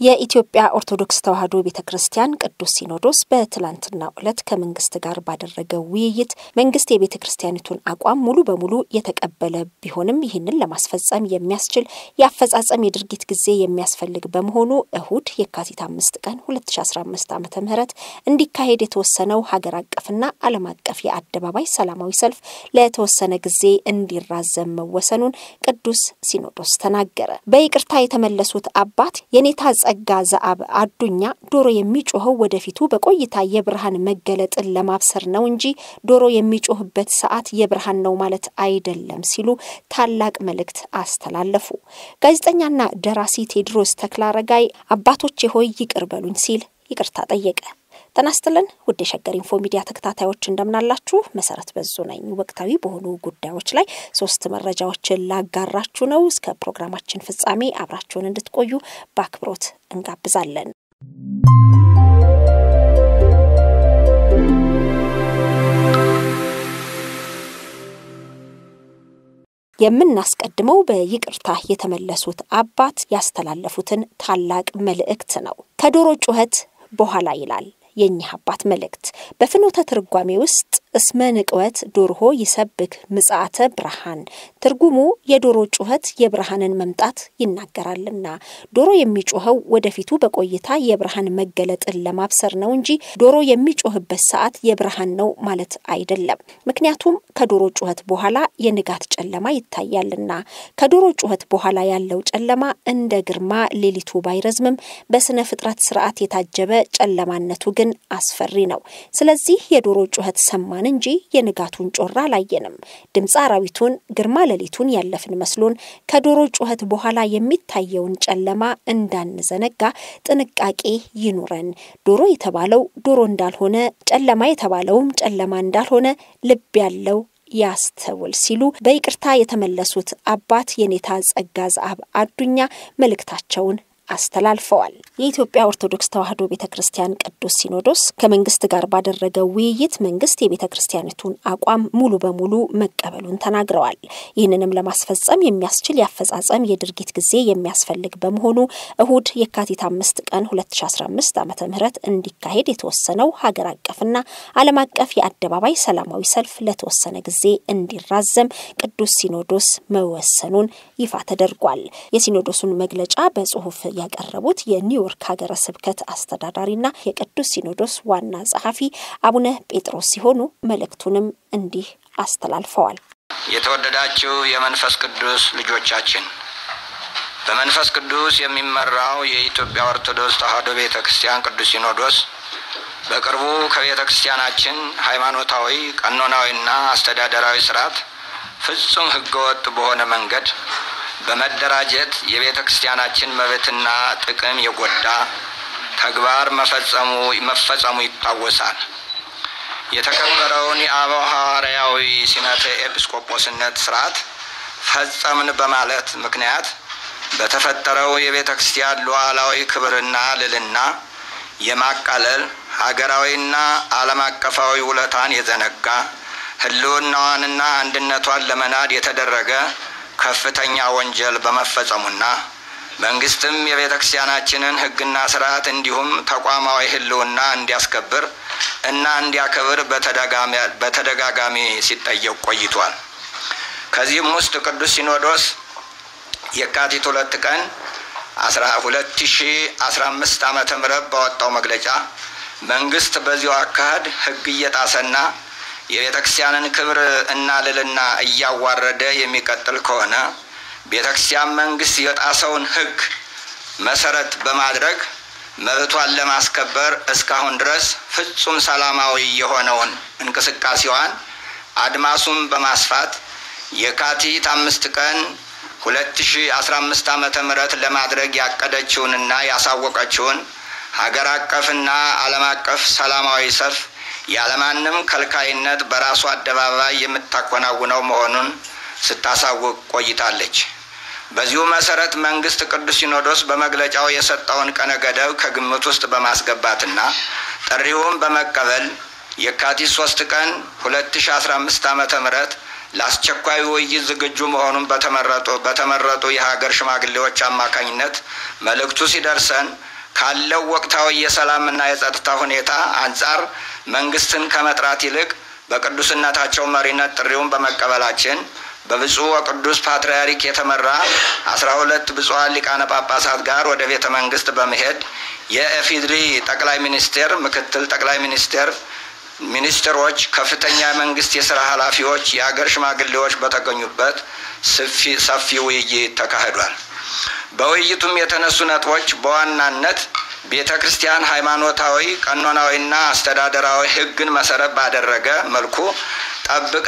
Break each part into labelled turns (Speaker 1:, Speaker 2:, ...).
Speaker 1: የኢትዮጵያ ኦርቶዶክስ ተዋሕዶ ቤተ ክርስቲያን ቅዱስ ሲኖዶስ በትላንትናው ዕለት ከመንግስት ጋር ባደረገው ውይይት መንግስት የቤተ ክርስቲያኒቱን አቋም ሙሉ በሙሉ የተቀበለ ቢሆንም ይህንን ለማስፈጸም የሚያስችል የአፈጻጸም የድርጊት ጊዜ የሚያስፈልግ በመሆኑ እሁድ የካቲት አምስት ቀን 2015 ዓ ም እንዲካሄድ የተወሰነው ሀገር አቀፍና ዓለም አቀፍ የአደባባይ ሰላማዊ ሰልፍ ለተወሰነ ጊዜ እንዲራዘም መወሰኑን ቅዱስ ሲኖዶስ ተናገረ። በይቅርታ የተመለሱት አባት የኔታ ጸጋ ዘአብ አዱኛ ዶሮ የሚጮኸው ወደፊቱ በቆይታ የብርሃን መገለጥን ለማብሰር ነው እንጂ ዶሮ የሚጮህበት ሰዓት የብርሃን ነው ማለት አይደለም ሲሉ ታላቅ መልእክት አስተላለፉ። ጋዜጠኛና ደራሲ ቴዎድሮስ ተክለአረጋይ አባቶቼ ሆይ ይቅር በሉኝ ሲል ይቅርታ ጠየቀ። ጤና ይስጥልን ውድ የሸገር ኢንፎ ሚዲያ ተከታታዮች እንደምናላችሁ። መሰረት በዙ ነኝ። ወቅታዊ በሆኑ ጉዳዮች ላይ ሶስት መረጃዎችን ላጋራችሁ ነው። እስከ ፕሮግራማችን ፍጻሜ አብራችሁን እንድትቆዩ በአክብሮት እንጋብዛለን። የምናስቀድመው በይቅርታ የተመለሱት አባት ያስተላለፉትን ታላቅ መልእክት ነው። ከዶሮ ጩኸት በኋላ ይላል የእኚህ አባት መልእክት በፍኖተ ትርጓሜ ውስጥ እስመ ንቅወት ዶርሆ ይሰብክ ምጽአተ ብርሃን ትርጉሙ የዶሮ ጩኸት የብርሃንን መምጣት ይናገራልና ዶሮ የሚጮኸው ወደፊቱ በቆይታ የብርሃን መገለጥን ለማብሰር ነው እንጂ ዶሮ የሚጮህበት ሰዓት የብርሃን ነው ማለት አይደለም። ምክንያቱም ከዶሮ ጩኸት በኋላ የንጋት ጨለማ ይታያልና። ከዶሮ ጩኸት በኋላ ያለው ጨለማ እንደ ግርማ ሌሊቱ ባይረዝምም በስነ ፍጥረት ስርዓት የታጀበ ጨለማነቱ ግን አስፈሪ ነው። ስለዚህ የዶሮ ጩኸት ሰማን እንጂ የንጋቱን ጮራ አላየንም። ድምፀ አራዊቱን ግርማ ሌሊቱን ያለፍን መስሎን ከዶሮ ጩኸት በኋላ የሚታየውን ጨለማ እንዳንዘነጋ ጥንቃቄ ይኑረን። ዶሮ የተባለው ዶሮ እንዳልሆነ፣ ጨለማ የተባለውም ጨለማ እንዳልሆነ ልብ ያለው ያስተውል ሲሉ በይቅርታ የተመለሱት አባት የኔታ ጸጋ ዘአብ አዱኛ መልእክታቸውን አስተላልፈዋል። የኢትዮጵያ ኦርቶዶክስ ተዋሕዶ ቤተ ክርስቲያን ቅዱስ ሲኖዶስ ከመንግስት ጋር ባደረገው ውይይት መንግስት የቤተ ክርስቲያኒቱን አቋም ሙሉ በሙሉ መቀበሉን ተናግረዋል። ይህንንም ለማስፈጸም የሚያስችል የአፈጻጸም የድርጊት ጊዜ የሚያስፈልግ በመሆኑ እሁድ የካቲት አምስት ቀን 2015 ዓ ም እንዲካሄድ የተወሰነው ሀገር አቀፍና ዓለም አቀፍ የአደባባይ ሰላማዊ ሰልፍ ለተወሰነ ጊዜ እንዲራዘም ቅዱስ ሲኖዶስ መወሰኑን ይፋ ተደርጓል። የሲኖዶሱን መግለጫ በጽሁፍ ያቀረቡት የኒውዮርክ ሀገረ ስብከት አስተዳዳሪና የቅዱስ ሲኖዶስ ዋና ጸሐፊ አቡነ ጴጥሮስ ሲሆኑ መልእክቱንም እንዲህ አስተላልፈዋል።
Speaker 2: የተወደዳችሁ የመንፈስ ቅዱስ ልጆቻችን በመንፈስ ቅዱስ የሚመራው የኢትዮጵያ ኦርቶዶክስ ተዋሕዶ ቤተ ክርስቲያን ቅዱስ ሲኖዶስ በቅርቡ ከቤተ ክርስቲያናችን ሃይማኖታዊ፣ ቀኖናዊና አስተዳደራዊ ስርዓት ፍጹም ህገወጥ በሆነ መንገድ በመደራጀት የቤተ ክርስቲያናችን መብትና ጥቅም የጎዳ ተግባር መፈጸሙ መፈጸሙ ይታወሳል። የተከበረውን የአበው ሐዋርያዊ ሲመተ ኤጲስቆጶስነት ስርዓት ፈጸምን በማለት ምክንያት በተፈጠረው የቤተ ክርስቲያን ሉዓላዊ ክብርና ልዕልና የማቃለል ሀገራዊና ዓለም አቀፋዊ ውለታን የዘነጋ ህልውናዋንና አንድነቷን ለመናድ የተደረገ ከፍተኛ ወንጀል በመፈጸሙና መንግስትም የቤተ ክርስቲያናችንን ህግና ስርዓት እንዲሁም ተቋማዊ ህልውና እንዲያስከብር እና እንዲያከብር በተደጋጋሚ ሲጠየቅ ቆይቷል። ከዚህም ውስጥ ቅዱስ ሲኖዶስ የካቲት ሁለት ቀን ሁለት ሺ አስራ አምስት ዓመተ ምህረት ባወጣው መግለጫ መንግስት በዚሁ አካሄድ ህግ እየጣሰና የቤተ ክርስቲያንን ክብር እና ልዕልና እያዋረደ የሚቀጥል ከሆነ ቤተ ክርስቲያን መንግስት የጣሰውን ህግ መሰረት በማድረግ መብቷን ለማስከበር እስካሁን ድረስ ፍጹም ሰላማዊ የሆነውን እንቅስቃሴዋን አድማሱን በማስፋት የካቲት አምስት ቀን ሁለት ሺ አስራ አምስት ዓመተ ምህረት ለማድረግ ያቀደችውንና ያሳወቀችውን ሀገር አቀፍና ዓለም አቀፍ ሰላማዊ ሰልፍ ያለማንም ከልካይነት በራሱ አደባባይ የምታከናውነው መሆኑን ስታሳውቅ ቆይታለች። በዚሁ መሰረት መንግስት ቅዱስ ሲኖዶስ በመግለጫው የሰጠውን ቀነ ገደብ ከግምት ውስጥ በማስገባትና ጥሪውን በመቀበል የካቲት ሶስት ቀን ሁለት ሺ አስራ አምስት ዓመተ ምህረት ለአስቸኳይ ውይይት ዝግጁ መሆኑን በተመረጡ በተመረጡ የሀገር ሽማግሌዎች አማካኝነት መልእክቱ ሲደርሰን ካለው ወቅታዊ የሰላምና የጸጥታ ሁኔታ አንጻር መንግስትን ከመጥራት ይልቅ በቅዱስነታቸው መሪነት ጥሪውን በመቀበላችን በብፁዕ ወቅዱስ ፓትርያርክ የተመራ አስራ ሁለት ብፁዓን ሊቃነ ጳጳሳት ጋር ወደ ቤተ መንግስት በመሄድ የኢፌዴሪ ጠቅላይ ሚኒስቴር፣ ምክትል ጠቅላይ ሚኒስቴር፣ ሚኒስትሮች፣ ከፍተኛ የመንግስት የስራ ኃላፊዎች፣ የሀገር ሽማግሌዎች በተገኙበት ሰፊ ውይይት ተካሂዷል። በውይይቱም የተነሱ ነጥቦች በዋናነት ቤተ ክርስቲያን ሃይማኖታዊ፣ ቀኖናዊና አስተዳደራዊ ሕግን መሰረት ባደረገ መልኩ ጠብቃ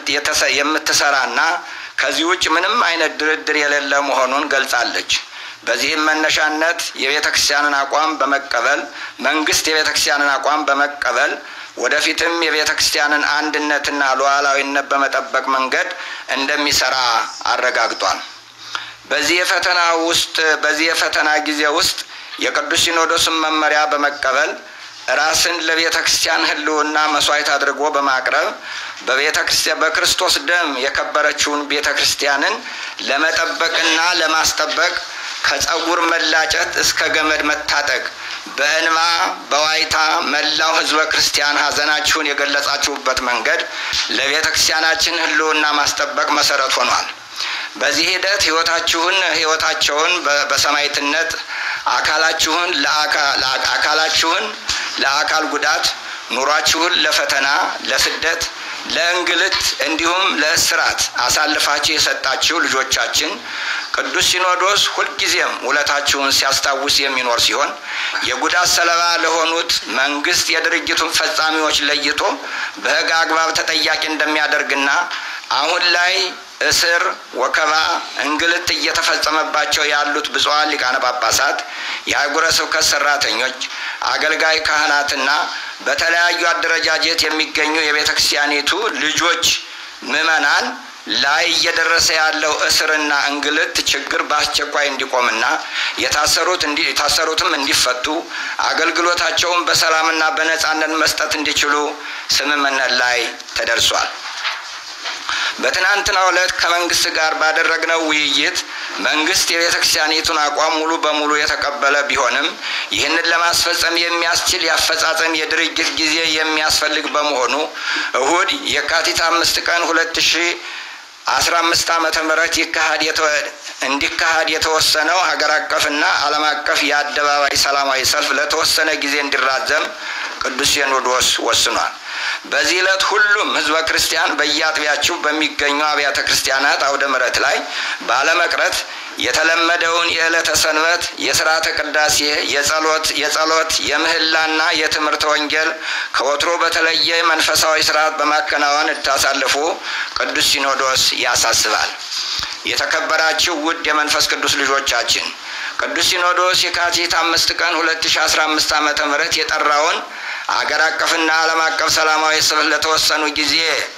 Speaker 2: የምትሰራና ከዚህ ውጭ ምንም አይነት ድርድር የሌለ መሆኑን ገልጻለች። በዚህም መነሻነት የቤተ ክርስቲያንን አቋም በመቀበል መንግስት የቤተ ክርስቲያንን አቋም በመቀበል ወደፊትም የቤተ ክርስቲያንን አንድነትና ሉዓላዊነት በመጠበቅ መንገድ እንደሚሰራ አረጋግጧል። በዚህ የፈተና ውስጥ በዚህ የፈተና ጊዜ ውስጥ የቅዱስ ሲኖዶስን መመሪያ በመቀበል ራስን ለቤተ ክርስቲያን ህልውና መስዋዕት አድርጎ በማቅረብ በቤተ ክርስቲያን በክርስቶስ ደም የከበረችውን ቤተ ክርስቲያንን ለመጠበቅና ለማስጠበቅ ከጸጉር መላጨት እስከ ገመድ መታጠቅ በእንባ በዋይታ መላው ህዝበ ክርስቲያን ሀዘናችሁን የገለጻችሁበት መንገድ ለቤተ ክርስቲያናችን ህልውና ማስጠበቅ መሰረት ሆኗል። በዚህ ሂደት ህይወታችሁን ህይወታቸውን በሰማዕትነት አካላችሁን አካላችሁን ለአካል ጉዳት ኑሯችሁን ለፈተና፣ ለስደት፣ ለእንግልት እንዲሁም ለእስራት አሳልፋችሁ የሰጣችሁ ልጆቻችን ቅዱስ ሲኖዶስ ሁልጊዜም ውለታችሁን ሲያስታውስ የሚኖር ሲሆን የጉዳት ሰለባ ለሆኑት መንግስት የድርጅቱን ፈጻሚዎች ለይቶ በህግ አግባብ ተጠያቂ እንደሚያደርግና አሁን ላይ እስር፣ ወከባ፣ እንግልት እየተፈጸመባቸው ያሉት ብፁዓን ሊቃነ ጳጳሳት፣ የአህጉረ ስብከት ሰራተኞች፣ አገልጋይ ካህናትና በተለያዩ አደረጃጀት የሚገኙ የቤተ ክርስቲያኒቱ ልጆች ምዕመናን ላይ እየደረሰ ያለው እስርና እንግልት ችግር በአስቸኳይ እንዲቆምና የታሰሩት የታሰሩትም እንዲፈቱ አገልግሎታቸውን በሰላምና በነጻነት መስጠት እንዲችሉ ስምምነት ላይ ተደርሷል። በትናንትናው ዕለት ከመንግስት ጋር ባደረግነው ውይይት መንግስት የቤተ ክርስቲያኒቱን አቋም ሙሉ በሙሉ የተቀበለ ቢሆንም ይህንን ለማስፈጸም የሚያስችል የአፈጻጸም የድርጅት ጊዜ የሚያስፈልግ በመሆኑ እሁድ የካቲት አምስት ቀን ሁለት ሺ አስራ አምስት ዓመተ ምህረት ይካሄድ እንዲካሄድ የተወሰነው ሀገር አቀፍና ዓለም አቀፍ የአደባባይ ሰላማዊ ሰልፍ ለተወሰነ ጊዜ እንዲራዘም ቅዱስ ሲኖዶስ ወስኗል። በዚህ ዕለት ሁሉም ህዝበ ክርስቲያን በየአጥቢያችሁ በሚገኙ አብያተ ክርስቲያናት አውደ ምሕረት ላይ ባለመቅረት የተለመደውን የዕለተ ሰንበት የስርዓተ ቅዳሴ፣ የጸሎት የጸሎት የምህላና የትምህርተ ወንጌል ከወትሮ በተለየ መንፈሳዊ ስርዓት በማከናወን እንድታሳልፉ ቅዱስ ሲኖዶስ ያሳስባል። የተከበራችሁ ውድ የመንፈስ ቅዱስ ልጆቻችን ቅዱስ ሲኖዶስ የካቲት አምስት ቀን ሁለት ሺ አስራ አምስት ዓመተ ምህረት የጠራውን አገር አቀፍና ዓለም አቀፍ ሰላማዊ ሰልፍ ለተወሰኑ ጊዜ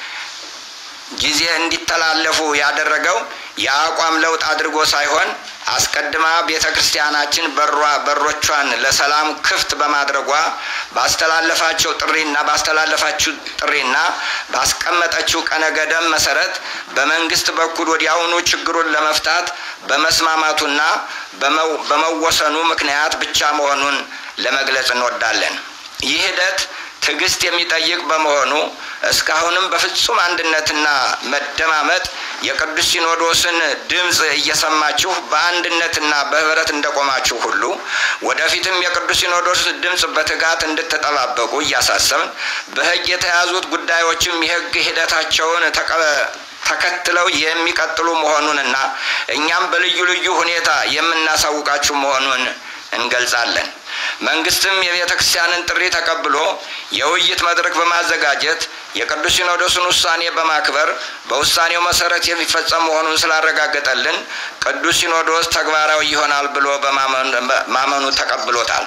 Speaker 2: ጊዜ እንዲተላለፉ ያደረገው የአቋም ለውጥ አድርጎ ሳይሆን አስቀድማ ቤተ ክርስቲያናችን በሯ በሮቿን ለሰላም ክፍት በማድረጓ ባስተላለፋቸው ጥሪና ባስተላለፋችው ጥሪና ባስቀመጠችው ቀነ ገደብ መሰረት በመንግስት በኩል ወዲያውኑ ችግሩን ለመፍታት በመስማማቱና በመወሰኑ ምክንያት ብቻ መሆኑን ለመግለጽ እንወዳለን። ይህ ሂደት ትዕግስት የሚጠይቅ በመሆኑ እስካሁንም በፍጹም አንድነትና መደማመጥ የቅዱስ ሲኖዶስን ድምፅ እየሰማችሁ በአንድነትና በህብረት እንደቆማችሁ ሁሉ ወደፊትም የቅዱስ ሲኖዶስ ድምፅ በትጋት እንድትጠባበቁ እያሳሰብን በህግ የተያዙት ጉዳዮችም የህግ ሂደታቸውን ተከትለው የሚቀጥሉ መሆኑንና እኛም በልዩ ልዩ ሁኔታ የምናሳውቃችሁ መሆኑን እንገልጻለን። መንግስትም የቤተ ክርስቲያንን ጥሪ ተቀብሎ የውይይት መድረክ በማዘጋጀት የቅዱስ ሲኖዶስን ውሳኔ በማክበር በውሳኔው መሰረት የሚፈጸም መሆኑን ስላረጋገጠልን ቅዱስ ሲኖዶስ ተግባራዊ ይሆናል ብሎ በማመኑ ተቀብሎታል።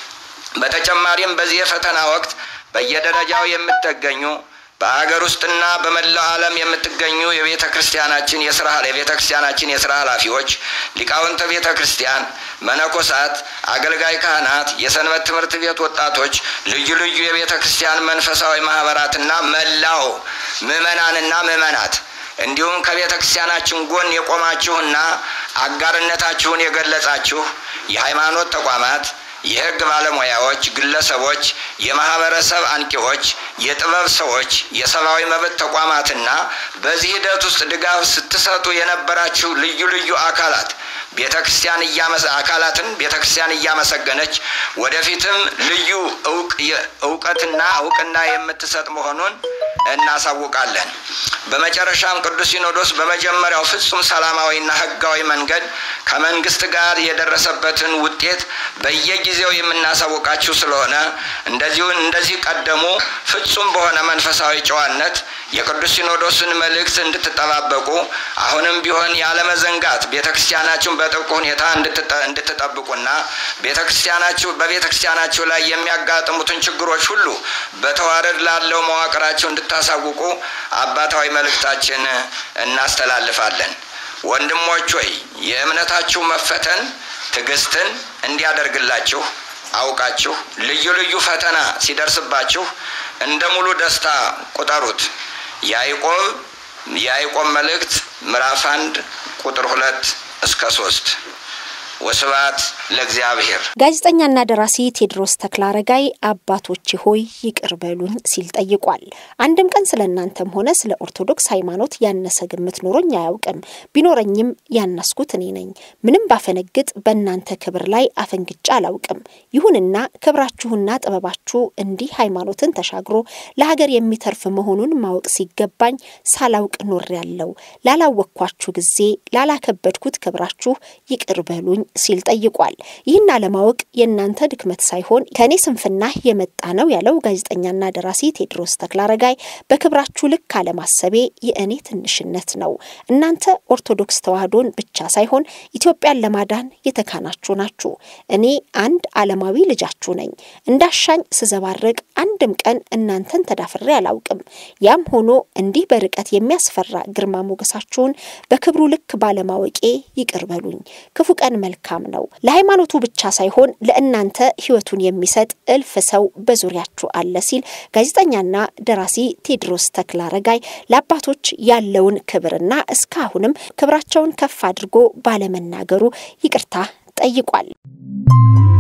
Speaker 2: በተጨማሪም በዚህ የፈተና ወቅት በየደረጃው የምትገኙ በሀገር ውስጥና በመላው ዓለም የምትገኙ የቤተ ክርስቲያናችን የስራ የቤተ ክርስቲያናችን የስራ ኃላፊዎች፣ ሊቃውንተ ቤተ ክርስቲያን፣ መነኮሳት፣ አገልጋይ ካህናት፣ የሰንበት ትምህርት ቤት ወጣቶች፣ ልዩ ልዩ የቤተ ክርስቲያን መንፈሳዊ ማህበራትና መላው ምዕመናንና ምዕመናት እንዲሁም ከቤተ ክርስቲያናችን ጎን የቆማችሁና አጋርነታችሁን የገለጻችሁ የሃይማኖት ተቋማት፣ የሕግ ባለሙያዎች፣ ግለሰቦች፣ የማህበረሰብ አንቂዎች፣ የጥበብ ሰዎች፣ የሰብአዊ መብት ተቋማትና በዚህ ሂደት ውስጥ ድጋፍ ስትሰጡ የነበራችሁ ልዩ ልዩ አካላት ቤተ ክርስቲያን አካላትን ቤተ ክርስቲያን እያመሰገነች ወደፊትም ልዩ እውቀትና እውቅና የምትሰጥ መሆኑን እናሳውቃለን። በመጨረሻም ቅዱስ ሲኖዶስ በመጀመሪያው ፍጹም ሰላማዊና ሕጋዊ መንገድ ከመንግስት ጋር የደረሰበትን ውጤት በየጊዜው የምናሳውቃችሁ ስለሆነ እንደዚሁ እንደዚህ ቀደሙ ፍጹም በሆነ መንፈሳዊ ጨዋነት የቅዱስ ሲኖዶስን መልእክት እንድትጠባበቁ አሁንም ቢሆን ያለመዘንጋት ቤተ ክርስቲያናችሁን በጥብቅ ሁኔታ እንድትጠብቁና ቤተ ክርስቲያናችሁ በቤተ ክርስቲያናችሁ ላይ የሚያጋጥሙትን ችግሮች ሁሉ በተዋረድ ላለው መዋቅራችሁ እንድታሳውቁ አባታዊ መልእክታችን እናስተላልፋለን። ወንድሞች ሆይ የእምነታችሁ መፈተን ትዕግስትን እንዲያደርግላችሁ አውቃችሁ ልዩ ልዩ ፈተና ሲደርስባችሁ እንደ ሙሉ ደስታ ቁጠሩት። ያዕቆብ የያዕቆብ መልእክት ምዕራፍ አንድ ቁጥር ሁለት እስከ ሶስት ወስብሐት ለእግዚአብሔር።
Speaker 1: ጋዜጠኛና ደራሲ ቴዎድሮስ ተክለአረጋይ አባቶቼ ሆይ ይቅር በሉኝ ሲል ጠይቋል። አንድም ቀን ስለ እናንተም ሆነ ስለ ኦርቶዶክስ ሃይማኖት ያነሰ ግምት ኖሮኝ አያውቅም። ቢኖረኝም ያነስኩት እኔ ነኝ። ምንም ባፈነግጥ በእናንተ ክብር ላይ አፈንግጫ አላውቅም። ይሁንና ክብራችሁና ጥበባችሁ እንዲህ ሃይማኖትን ተሻግሮ ለሀገር የሚተርፍ መሆኑን ማወቅ ሲገባኝ ሳላውቅ ኖሬያለሁ። ላላወቅኳችሁ ጊዜ ላላከበድኩት ክብራችሁ ይቅር በሉኝ ሲል ጠይቋል። ይህን አለማወቅ የእናንተ ድክመት ሳይሆን ከእኔ ስንፍና የመጣ ነው ያለው ጋዜጠኛና ደራሲ ቴዎድሮስ ተክለአረጋይ በክብራችሁ ልክ አለማሰቤ የእኔ ትንሽነት ነው። እናንተ ኦርቶዶክስ ተዋሕዶን ብቻ ሳይሆን ኢትዮጵያን ለማዳን የተካናችሁ ናችሁ። እኔ አንድ ዓለማዊ ልጃችሁ ነኝ። እንዳሻኝ ስዘባርቅ አንድም ቀን እናንተን ተዳፍሬ አላውቅም። ያም ሆኖ እንዲህ በርቀት የሚያስፈራ ግርማ ሞገሳችሁን በክብሩ ልክ ባለማወቄ ይቅር በሉኝ። ክፉ ቀን መልካም ነው። ለሃይማኖቱ ብቻ ሳይሆን ለእናንተ ሕይወቱን የሚሰጥ እልፍ ሰው በዙሪያችሁ አለ ሲል ጋዜጠኛና ደራሲ ቴዎድሮስ ተክለአረጋይ ለአባቶች ያለውን ክብርና እስካሁንም ክብራቸውን ከፍ አድርጎ ባለመናገሩ ይቅርታ ጠይቋል።